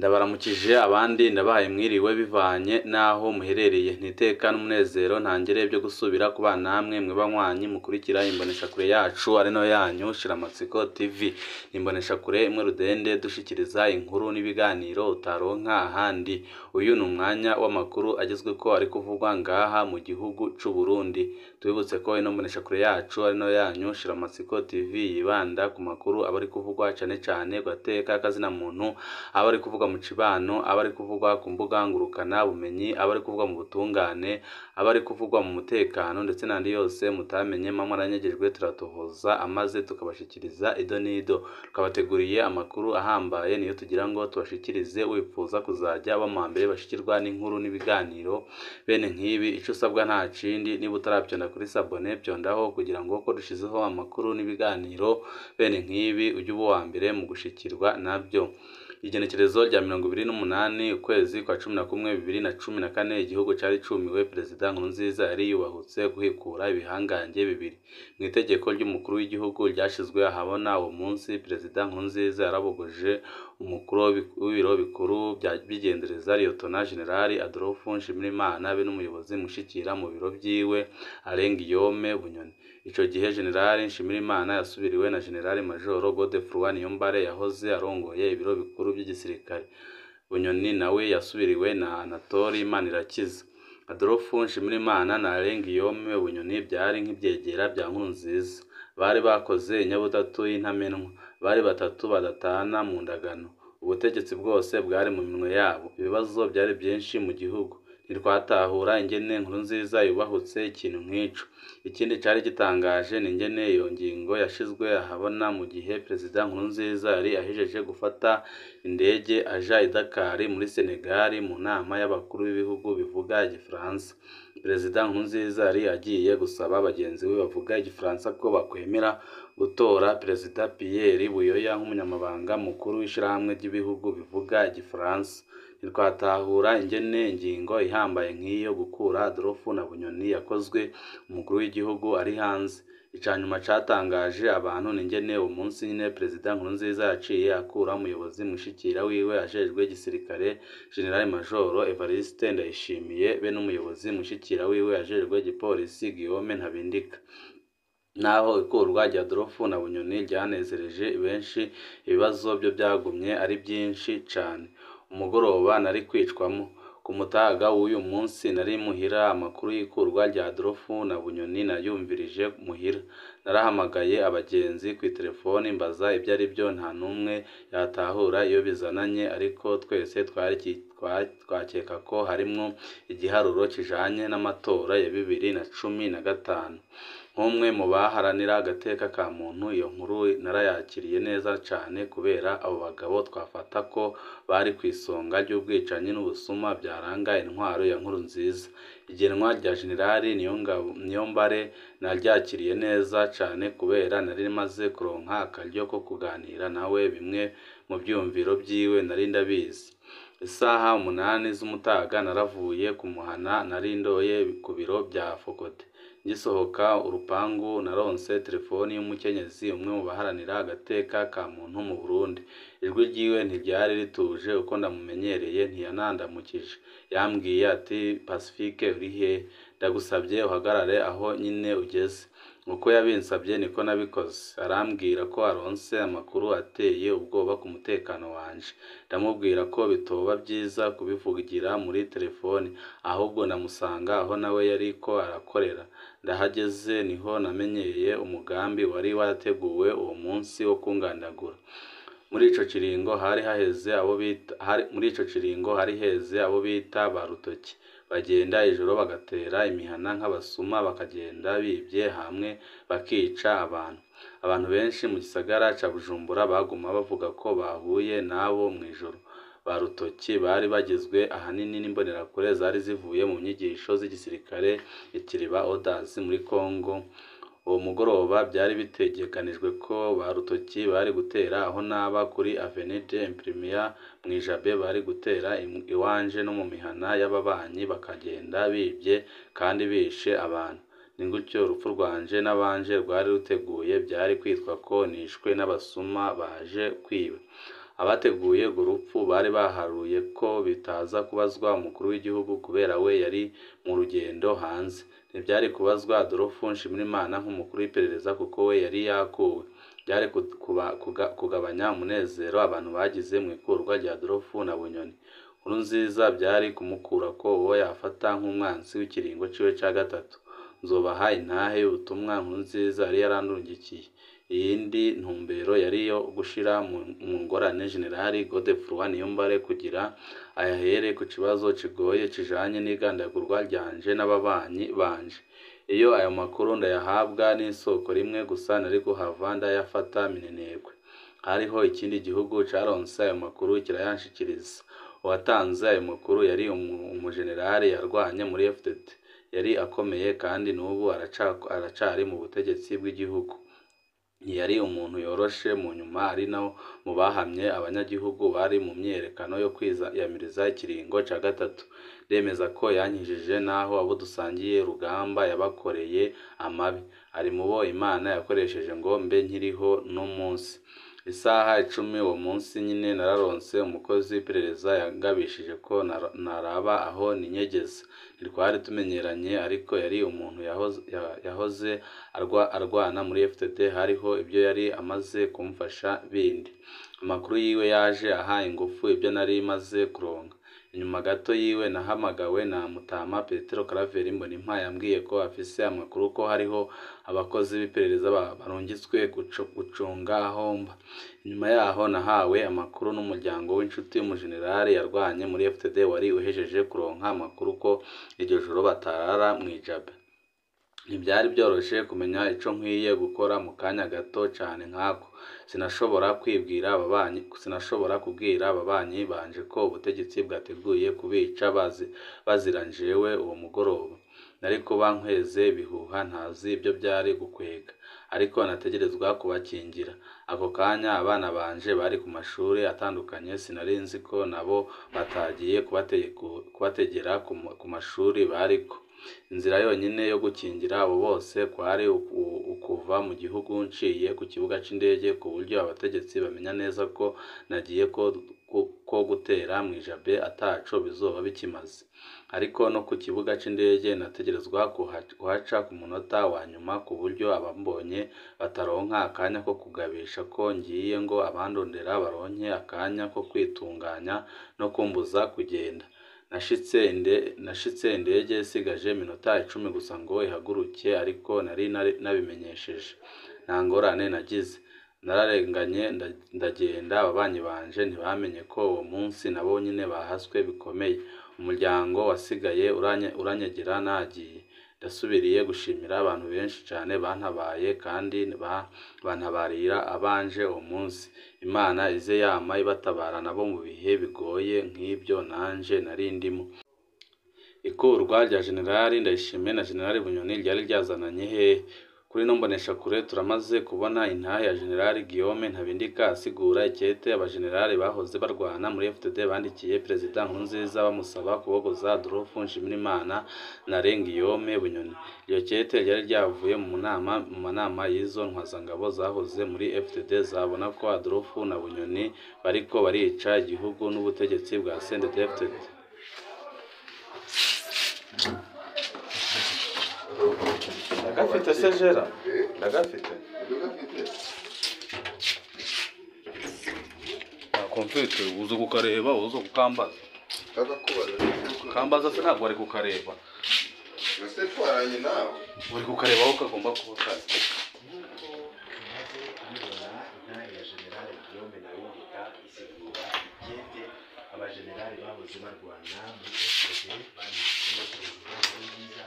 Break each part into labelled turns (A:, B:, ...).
A: ndabaramukije abandi ndabahaye mwiriwe bivanye n'aho muherereye niteka n'umunezero ntangere byo gusubira ku bana namwe mwe banywanyi mukurikira imboneshakure yacu ari no yanyu shiramatsiko tv imboneshakure imwe rudende dushikiriza inkuru n'ibiganiro utaronka ahandi uyu ni umwanya w'amakuru agezweko ari kuvugwa ngaha mu gihugu c'u Burundi tubibutse ko ino mboneshakure yacu ari no yanyu shiramatsiko tv yibanda ku makuru aba ari kuvugwa cane cane gateka kazina muntu aba ari kuvugwa mu cibano aba ari kuvugwa ku mbuga ngurukana bumenyi aba ari kuvugwa mu butungane aba ari kuvugwa mu mutekano ndetse n'andi yose mutamenye mamwe aranyagejwe turatohoza amaze tukabashikiriza ido n'ido twabateguriye amakuru ahambaye niyo tugira ngo tubashikirize wipfuza kuzajya bamambere bashikirwa n'inkuru n'ibiganiro bene nk'ibi ico usabwa nta kindi niba utaravyonda kuri sabone vyondaho kugira ngo ko dushizeho amakuru n'ibiganiro bene nk'ibi ujye uba uwa mbere mu gushikirwa navyo igenekerezo rya mirongo ibiri n'umunani ukwezi kwa cumi na kumwe bibiri na cumi na kane igihugu cari cumiwe perezida nkurunziza yari yubahutse guhekura ibihangange bibiri mu itegeko ry'umukuru w'igihugu ryashizwe ahabona uwo munsi perezida nkurunziza yarabogoje umukuru w'ibiro bikuru by'igendereza liyotona generali adolphe nshimirimana be n'umuyobozi mushikira mu biro vyiwe arengiyome bunyoni ico gihe generali nshimirimana yasubiriwe na generali majoro godefroi niyombare yahoze arongoye ibiro bikuru by'igisirikare bunyoni nawe yasubiriwe na anatori manirakiza adolphe nshimirimana na arengiyome bunyoni byari nk'ivyegera bya nkurunziza bari bakoze inyabutatu y'intamenwa bari batatu badatana mu ndagano ubutegetsi bwose bwari mu minwe yabo ibibazo byari byinshi mu gihugu ntitwatahura ingene nkuru nziza yubahutse ikintu nk'ico ikindi cari gitangaje ni ingene iyo ngingo yashizwe ahabona mu gihe perezida nkurunziza yari ahejeje gufata indege aja i Dakar muri Senegal mu nama y'abakuru b'ibihugu bivuga igifaransa perezida nkurunziza yari agiye gusaba bagenzi be bavuga igifaransa ko bakwemera gutora perezida Pierre Buyoya nk'umunyamabanga mukuru w'ishirahamwe ry'ibihugu bivuga igifaransa ntitwatahura ingene ingingo ihambaye nk'iyo gukura Adolphe na Bunyoni yakozwe umukuru w'igihugu ari hanze icanyuma catangaje abantu n'ingene uwo munsi nyine perezida Nkurunziza yaciye akura umuyobozi mushikira wiwe ajejwe igisirikare General Majoro Evariste Ndayishimiye be n'umuyobozi mushikira wiwe ajejwe igipolisi Guillaume Ntabindika naho ikurwa rya Adolphe na Bunyoni ryanezereje benshi ibibazo byo byagumye ari byinshi cane umugoroba nari kwicwamo ku mutaga w'uyu munsi nari muhira amakuru y'ikurwa rya Adolphe na Bunyoni nayumvirije muhira narahamagaye abagenzi ku telefoni mbaza ibyo ari byo nta n'umwe yatahura iyo bizananye ariko twese twakeka ko harimwo igiharuro kijanye n'amatora ya bibiri na cumi na gatanu nk'umwe mu baharanira agateka ka muntu iyo nkuru narayakiriye neza cane kubera abo bagabo twafata ko bari ku isonga ry'ubwicanyi n'ubusuma byaranga intwaro ya nkuru nziza igenwa rya generali niyombare naryakiriye neza cane kubera nari maze kuronka akaryo ko kuganira nawe bimwe mu vyumviro vyiwe nari ndabizi isaha umunani z'umutaga naravuye kumuhana nari ndoye ku biro bya fokote ngisohoka urupangu naronse telefoni y'umukenyezi umwe mu baharanira agateka ka muntu mu Burundi ijwi ryiwe ntiryari rituje uko ndamumenyereye ntiyanandamukije yambwiye ati Pacifique uri he ndagusabye uhagarare aho nyine ugeze uko yabinsabye niko nabikoze arambwira ko aronse amakuru ateye ubwoba ku mutekano wanje ndamubwira ko bitoba byiza kubivugira muri telefoni ahubwo ndamusanga aho nawe yariko arakorera ndahageze niho namenyeye umugambi wari warateguwe uwo munsi wo kungandagura muri ico kiringo hari haheze abo bita muri ico kiringo hari heze abo bita ba rutoki bagenda ijoro bagatera imihana nk'abasuma bakagenda bibye hamwe bakica abantu abantu benshi mu gisagara ca Bujumbura baguma bavuga ko bahuye nabo mw'ijoro ba rutoki bari bagizwe ahanini n'imbonerakure zari zivuye mu nyigisho z'igisirikare ikiriba Odas muri Congo uwo mugoroba byari bitegekanijwe ko ba rutoki bari gutera aho naba kuri Avenue Imprimia mw'ijabe bari gutera iwanje no mu mihana y'ababanyi bakagenda bibye kandi bishe abantu ni gutyo urupfu rwanje n'abanje rwari ruteguye byari kwitwa ko nishwe n'abasuma baje kwiba abateguye urwo rupfu bari baharuye ko bitaza kubazwa umukuru w'igihugu kubera we yari mu rugendo hanze ntibyari kubazwa Adolphe Nshimirimana nk'umukuru w'iperereza kuko we yari yakuwe byari kugabanya umunezero abantu bagize mu ikurwa rya Adolphe na Bunyoni Nkurunziza byari kumukura ko uwo yafata nk'umwanzi w'ikiringo ciwe ca gatatu nzobaha intahe y'ubutumwa Nkurunziza yari yarandungikiye iyindi ntumbero yari iyo gushira mu ngorane General Godefroid Niyombare kugira ayahere ku kibazo kigoye kijanye n'igandagurwa ryanje n'ababanyi banje iyo ayo makuru ndayahabwa n'isoko rimwe gusa nari kuhava ndayafata minenegwe hariho ikindi gihugu caronse ayo makuru kirayanshikiriza uwatanze ayo makuru yari umujenerali yarwanye muri FDT yari akomeye kandi n'ubu aracari mu butegetsi bw'igihugu ntiyari umuntu yoroshe mu nyuma ari no mu bahamye abanyagihugu bari mu myiyerekano yo kwiyamiriza ikiringo ca gatatu ndemeza ko yankijije naho abo dusangiye urugamba yabakoreye amabi ari mu bo Imana yakoresheje ngo mbe nkiriho no munsi isaha icumi uwo munsi nyine nararonse umukozi w'iperereza yangabishije ko naraba aho ninyegeza ntitwari tumenyeranye ariko yari umuntu yahoze arwana muri FDT hariho ibyo yari amaze kumfasha bindi amakuru yiwe yaje aha ingufu ibyo nari maze kuronka inyuma gato yiwe nahamagawe na Mutama Petero Claver Mbonimpa yambwiye ko afise amakuru ko hariho abakozi b'iperereza barungitswe gucunga aho mba inyuma yaho nahawe amakuru n'umuryango w'inshuti y'umujenerali yarwanye muri FDT wari uhejeje kuronka amakuru ko iryo joro batarara mw'ijabe ntibyari byoroshye kumenya ico nkwiye gukora mu kanya gato cane nkako sinashobora kwibwira ababanyi sinashobora kubwira ababanyi banje ko ubutegetsi bwateguye kubica bazira jewe uwo mugoroba nari kuba nkweze ibihuha ntazi ibyo byari gukwega ariko nategerezwa kubakingira ako kanya abana banje bari ku mashuri atandukanye sinari nzi ko nabo batagiye kubategera ku mashuri bariko inzira yonyine yo gukingira abo bose kwari ukuva mu gihugu nciye ku kibuga c'indege ku buryo abategetsi bamenya neza ko nagiye ko gutera mw'ijabe ataco bizoba bikimaze ariko no ku kibuga c'indege nategerezwa kuhaca ku munota wa nyuma ku buryo abambonye bataronka akanya ko kugabisha ko ngiye ngo abandondera baronke akanya ko kwitunganya no kumbuza kugenda nashitse indege isigaje iminota icumi gusa ngo ihaguruke ariko nari nabimenyesheje nta ngorane nagize nararenganye ndagenda ababanyi banje ntibamenye ko uwo munsi nabo nyine bahaswe bikomeye umuryango wasigaye uranyegera nagiye ndasubiriye gushimira abantu benshi cyane bantabaye kandi bantabarira abanje uwo munsi imana ize yama ibatabara nabo mu bihe bigoye nk'ibyo nanje nari ndimo ikurwa rya generali ndayishimiye na generali bunyoni ryari ryazananye hehe kuri no mboneshakure turamaze kubona intahe ya generali Guillaume Ntabindika asigura icyete abajenerali bahoze barwana muri FDD bandikiye perezida Nkurunziza bamusaba kubogoza Adolphe Nshimirimana na Guillaume Bunyoni iryo cyete ryari ryavuye mu nama mu manama y'izo ntwazangabo zahoze muri FDD zabona ko Adolphe na Bunyoni bariko barica igihugu n'ubutegetsi bwa CNDD-FDD ndagafite se jera ndagafite komfite uza kukareba uza kukambaza kambaza se ntabwo wari kukareba
B: ese twaranye nawe
A: uri kukareba aho kagomba kuba kari
C: abajenerali bahoze barwana muri FDD banditse perezida Nkurunziza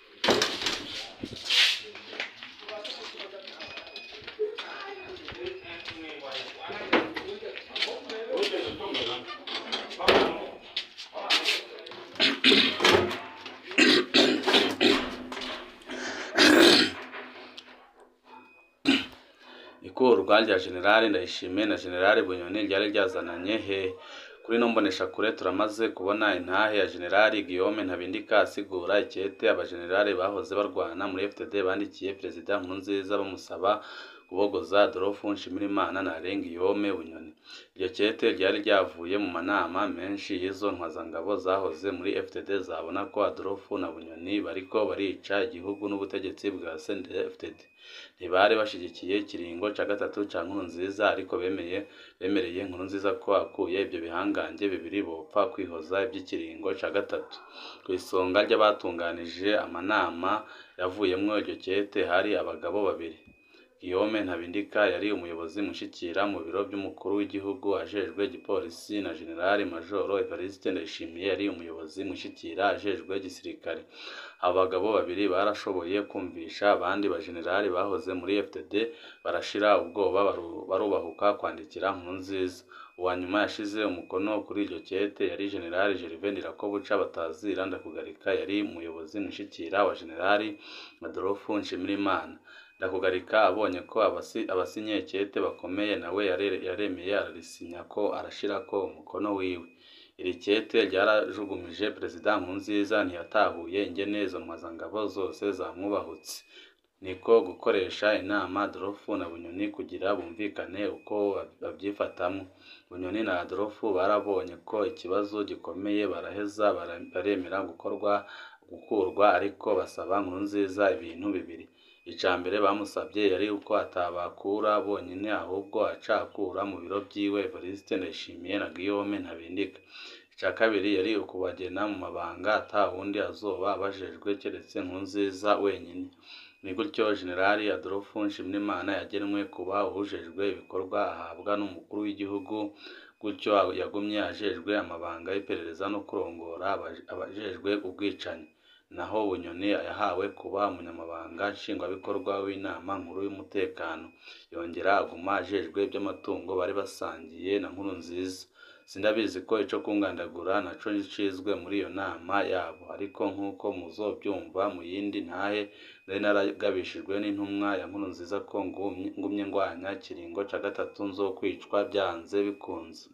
A: ikurwa rya generali ndayishimiye na generali bunyoni ryari ryazananye he kuri no mboneshakure turamaze kubona intahe ya generali Guillaume Ntabindika asigura icyete abajenerali bahoze barwana muri FDD bandikiye perezida Nkurunziza bamusaba kubogoza Adolphe Nshimirimana na Guillaume Bunyoni iryo kete ryari ryavuye mu manama menshi y'izo ntwazangabo zahoze muri FDD zabona ko Adolphe na Bunyoni bariko barica igihugu n'ubutegetsi bwa CNDD-FDD ntibari bashigikiye ikiringo ca gatatu ca Nkurunziza ariko bemeye bemereye Nkurunziza ko akuye ibyo bihangange bibiri bopfa kwihoza iby'ikiringo ca gatatu ku isonga ry'abatunganije amanama yavuyemwo iryo kete hari abagabo babiri Guillaume Ntabindika yari umuyobozi mushikira mu biro by'umukuru w'igihugu ajejwe igipolisi na General Major Evariste Ndayishimiye yari umuyobozi mushikira ajejwe gisirikare abo bagabo babiri barashoboye kumvisha abandi bajenerali bahoze muri FDD barashira ubwoba baru- barubahuka kwandikira Nkurunziza uwa nyuma yashize umukono kuri iryo kete yari General Gervais Ndirakobuca batazira ndakugarika yari umuyobozi mushikira wa General Adolphe Nshimirimana ndakugarika abonye ko abasi- abasinye kete bakomeye nawe yare- yaremeye ararisinya ko arashirako umukono wiwe iri kete ryarajugumije perezida Nkurunziza ntiyatahuye ingene izo ntwazangabo zose zamwubahutse niko gukoresha inama Adolphe na Bunyoni kugira bumvikane uko babyifatamwo Bunyoni na Adolphe barabonye ko ikibazo gikomeye baraheza bara- baremera gukorwa gukurwa ariko basaba Nkurunziza ibintu bibiri ica mbere bamusabye yari uko atabakura bonyine ahubwo acakura mu biro vyiwe Evariste Ndayishimiye na Guillaume Ntabindika ica kabiri yari ukubagena mu mabanga ata wundi azoba abajejwe keretse Nkurunziza wenyine ni gutyo Generali Adolphe Nshimirimana yagenwe kuba uwujejwe ibikorwa ahabwa n'umukuru w'igihugu gutyo yagumye ajejwe amabanga y'iperereza no kurongora abaje- abajejwe ubwicanyi naho Bunyoni yahawe kuba umunyamabanga nshingwabikorwa w'inama nkuru y'umutekano yongera aguma ajejwe iby'amatungo bari basangiye na Nkurunziza sindabizi ko ico kungandagura naco cizwe muri iyo nama yabo ariko nk'uko muzobyumva mu yindi ntahe nari naragabishijwe n'intumwa ya Nkurunziza ko ngumye ngumye ngwanya ikiringo ca gatatu nzokwicwa byanze bikunze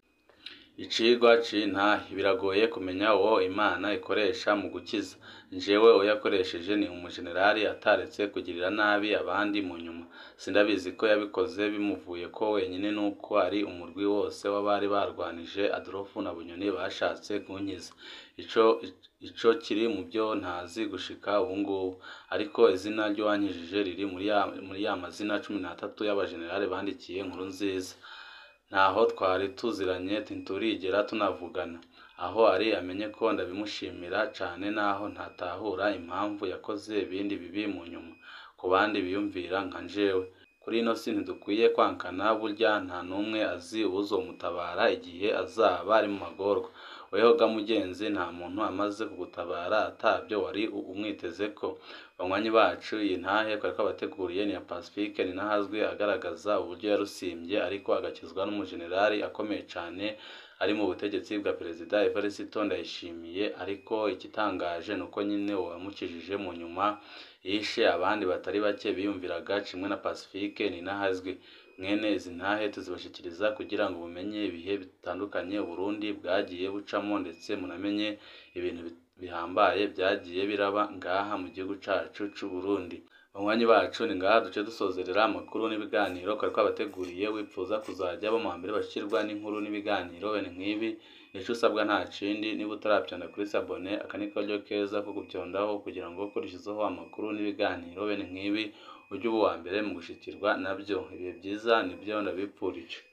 A: icigwa c'intahe biragoye kumenya uwo Imana ikoresha mu gukiza jewe uwo yakoresheje ni umujenerali ataretse kugirira nabi abandi mu nyuma sindabizi ko yabikoze bimuvuye ko wenyine nuko ari umurwi wose w'abari barwanije Adolphe na Bunyoni bashatse kunkiza ico ico kiri mu byo ntazi gushika ubu ngubu ariko izina ry'uwankijije riri muri ya muri ya mazina cumi n'atatu y'abajenerali bandikiye Nkurunziza ntaho twari tuziranye ntiturigera tunavugana aho ari amenye ko ndabimushimira cane naho ntatahura impamvu yakoze ibindi bibi mu nyuma ku bandi biyumvira nka jewe kuri ino si ntidukwiye kwankana burya nta n'umwe azi uwuzomutabara igihe azaba ari mu magorwa weho ga mugenzi nta muntu amaze kugutabara atabyo wari umwitezeko banywanyi bacu iyi ntahe twari twabateguriye ni iya Pacifique ninahazwe agaragaza uburyo yarusimbye ariko agakizwa n'umujenerali akomeye cane ari mu butegetsi bwa perezida Evariste Ndayishimiye ariko igitangaje ni uko nyine uwamukijije mu nyuma yishe abandi batari bake biyumviraga kimwe na Pacifique ninahazwe mwene izi ntahe tuzibashikiriza kugira ngo mumenye ibihe bitandukanye Burundi bwagiye bucamo ndetse munamenye ibintu bi- bihambaye byagiye biraba ngaha mu gihugu cacu c'u Burundi banywanyi bacu ni ngaha duce dusozerera amakuru n'ibiganiro twari twabateguriye wipfuza kuzajya bo mu mbere bashirwa n'inkuru n'ibiganiro bene nk'ibi ico usabwa nta kindi niba utaravyonda kuri sabone aka ni karyo keza ko guvyondaho kugira ngo ukurikirizeho amakuru n'ibiganiro bene nk'ibi ujye uba uwa mbere mu gushikirwa nabyo ibihe byiza nibyo ndabipfurije